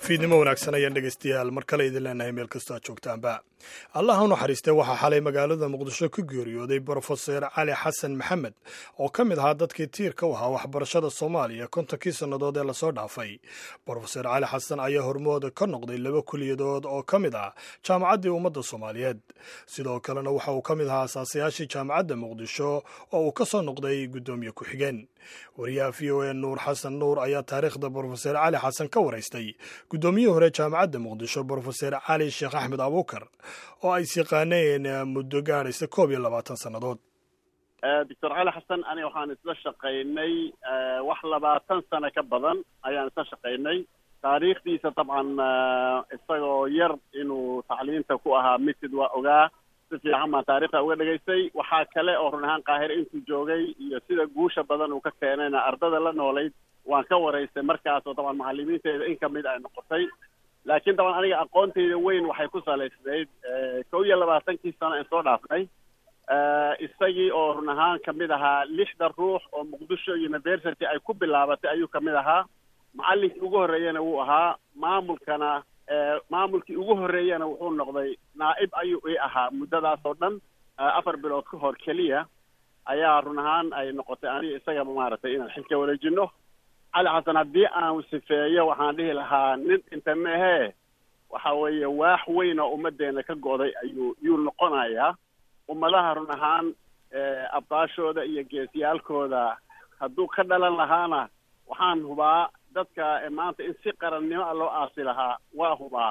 fiidnimo wanaagsan ayaan dhegaystayaal mar kale idin leenahay meel kastoo aad joogtaanba allah u naxariistay waxaa xalay magaalada muqdisho ku geeriyooday brofeser cali xasan maxamed oo ka mid ahaa dadkii tiirka u ahaa waxbarashada soomaaliya kontonkii sannadood ee lasoo dhaafay brofeser cali xasan ayaa hormood ka noqday laba kuliyadood oo ka mid ah jaamacaddii ummadda soomaaliyeed sidoo kalena waxa uu ka mid ahaa asaasayaashii jaamacadda muqdisho oo uu ka soo noqday guddoomiye ku-xigeen wariyaha v o a nuur xasan nuur ayaa taariikhda brofeser cali xasan ka waraystay guddoomiyihii hore jaamacadda muqdisho brofeser cali sheekh axmed abuukar oo ay siqaaneen muddo gaadhaysa koob iyo labaatan sannadood doctor cali xasan aniga waxaan isla shaqaynay wax labaatan sano ka badan ayaan isla shaqaynay taariikhdiisa dabcan isagoo yar inuu tacliinta ku ahaa mitid waa ogaa si fiican baan taarikhda uga dhegaystay waxaa kale oo run ahaan qaahire intuu joogay iyo sida guusha badan uu ka keenayna ardada la noolayd waan ka waraystay markaas oo dabcan macalimiinteeda in kamid ay noqotay laakiin daban aniga aqoontayda weyn waxay ku salaysnayd kow iyo labaatankii sano aan soo dhaafnay isagii oo run ahaan kamid ahaa lixda ruux oo muqdisho university ay ku bilaabatay ayuu kamid ahaa macallinkii ugu horreeyana wuu ahaa maamulkana maamulkii ugu horreeyana wuxuu noqday naa'ib ayuu ii ahaa muddadaas oo dhan afar bilood ka hor keliya ayaa run ahaan ay noqotay aniga isagaba maaragtay inaan xilka wareejino cali xasan haddii aan sifeeyo waxaan dhihi lahaa nin inta meehee waxa weeye waax weyn oo ummaddeena ka go'day ayuu yuu noqonayaa ummadaha run ahaan abbaashooda iyo geesiyaalkooda hadduu ka dhalan lahaana waxaan hubaa dadka maanta in si qarannimo a loo aasi lahaa waa hubaa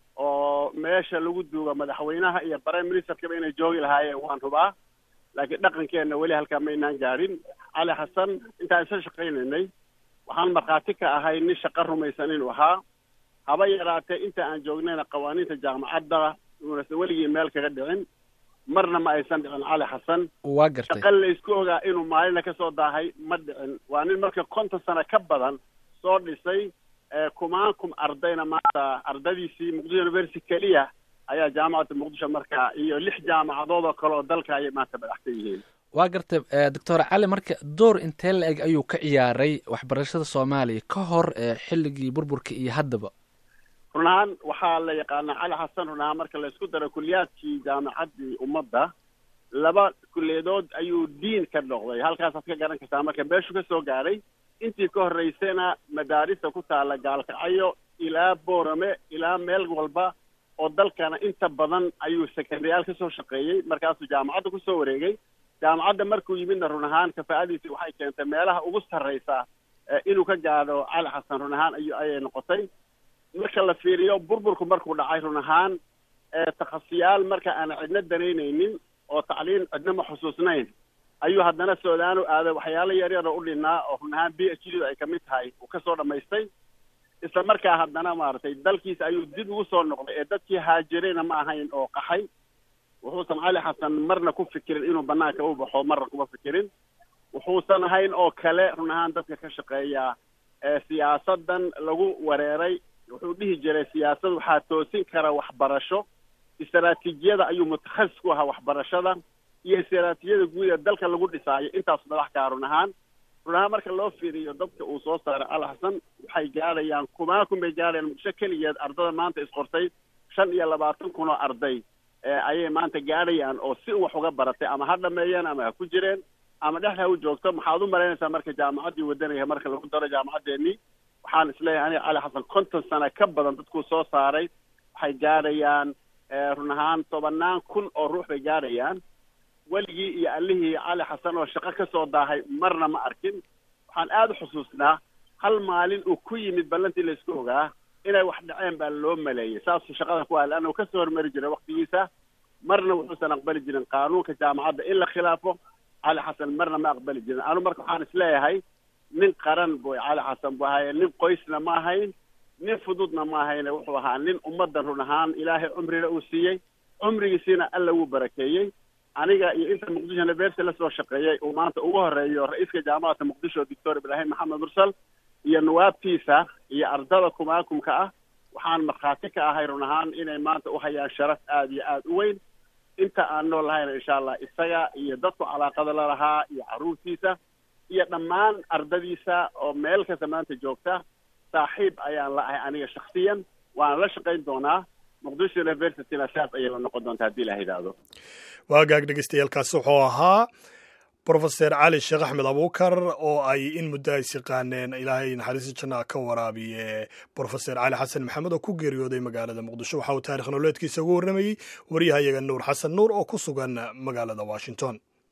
oo meesha lagu duuga madaxweynaha iyo prime ministerkaba inay joogi lahaayeen waan hubaa laakiin dhaqankeenna weli halkaa maynaan gaadhin cali xasan intaan isla shaqaynaynay waxaan markhaati ka ahay nin shaqo rumaysan inuu ahaa haba yaraatee inta aan joognayna qawaaniinta jaamacadda uunase weligii meel kaga dhicin marna ma aysan dhicin cali xasan waa gartay shaqa laysku ogaa inuu maalina ka soo daahay ma dhicin waa nin marka konton sano ka badan soo dhisay kumaan kum ardayna maanta ardadiisii muqdisho university keliya ayaa jaamacadda muqdisho marka iyo lix jaamacadood oo kale oo dalka ayay maanta madaxsan yihiin waa gartay doctor cali marka door intee la eg ayuu ka ciyaaray waxbarashada soomaaliya ka hor xilligii burburka iyo haddaba run ahaan waxaa la yaqaanaa cali xasan run ahaan marka laysku daro kuliyaadkii jaamacaddii ummadda laba kuliyadood ayuu diin ka noqday halkaasaad ka garan kartaa marka meeshuu ka soo gaadhay intii ka horreysayna madaarista ku taalla gaalkacyo ilaa boorame ilaa meel walba oo dalkana inta badan ayuu sekendayaal ka soo shaqeeyey markaasuu jaamacadda kusoo wareegay jaamacadda markuu yimidna run ahaan kafaa'adiisi waxay keentay meelaha ugu sarraysa inuu ka gaadho cali xasan run ahaan ayu ayay noqotay marka la fiiriyo burburku markuu dhacay run ahaan takhasiyaal marka aan cidna danaynaynin oo tacliin cidna ma xusuusnayn ayuu haddana suudaanu aaday waxyaalo yaryar oo u dhinnaa oo run ahaan b h d ay kamid tahay uu kasoo dhammaystay isla markaa haddana maaragtay dalkiisa ayuu dib ugu soo noqday ee dadkii haajirayna ma ahayn oo qaxay wuxuusan cali xasan marna ku fikirin inuu banaanka u baxo marna kuma fikirin wuxuusan ahayn oo kale run ahaan dadka ka shaqeeya siyaasadan lagu wareeray wuxuu dhihi jiray siyaasad waxaa toosin kara waxbarasho istaraatiijiyada ayuu mutakhasis ku ahaa waxbarashada iyo istaraatiijiyada guud ee dalka lagu dhisaayo intaas madax kaa run ahaan run ahaan marka loo fiiriyo dadka uu soo saaray cali xasan waxay gaadhayaan kumaan kun bay gaadhayaan muqdisho keligeed ardada maanta isqortay shan iyo labaatan kun oo arday ayay maanta gaadhayaan oo si wax uga baratay ama ha dhameeyeen ama ha ku jireen ama dhexda ha u joogto maxaad u malaynaysaa marka jaamacaddii wadanaya marka lagu daro jaamacaddeenii waxaan isleeyahay aniga cali xasan konton sano ka badan dadkuu soo saaray waxay gaadhayaan run ahaan tobannaan kun oo ruux bay gaadhayaan weligii iyo allihii cali xasan oo shaqo ka soo daahay marna ma arkin waxaan aada u xusuusnaa hal maalin uu ku yimid ballantii laysku ogaa inay wax dhaceen baa loo maleeyey saasuu shaqada ku ahay leanna uu kasoo hormari jiray waktigiisa marna wuxuusan aqbali jirin qaanuunka jaamacadda in la khilaafo cali xasan marna ma aqbali jirin anu marka waxaan isleeyahay nin qaran boy cali xasan buu ahaye nin qoysna ma ahayn nin fududna ma ahayne wuxuu ahaa nin ummaddan run ahaan ilaahay cumrina uu siiyey cumrigiisiina alla wuu barakeeyey aniga iyo inta muqdisho university la soo shaqeeyey uu maanta ugu horeeyo ra-iiska jaamacadda muqdisho doctor ibraahim maxamed mursal iyo nawaabtiisa iyo ardada kumaakumka ah waxaan markhaati ka ahay run ahaan inay maanta u hayaan sharaf aada iyo aada u weyn inta aan nool lahayna insha allah isaga iyo dadku calaaqada la lahaa iyo carruurtiisa iyo dhammaan ardadiisa oo meel kasta maanta joogta saaxiib ayaan la ahay aniga shaksiyan waana la shaqayn doonaa muqdisho universityna saas ayay la noqon doontaa haddii la yidhaahdo waagaag dhegeystayaaalkaasi wuxuu ahaa brofeser cali sheekh axmed abuukar oo ay in muddo ay siqaaneen ilaahay naxariista janna ka waraabiye brofeser cali xasan maxamed oo ku geeriyooday magaalada muqdisho waxa uu taarikh nololeedkiisa ugu warramayey waryahayaga nuur xasan nuur oo ku sugan magaalada washington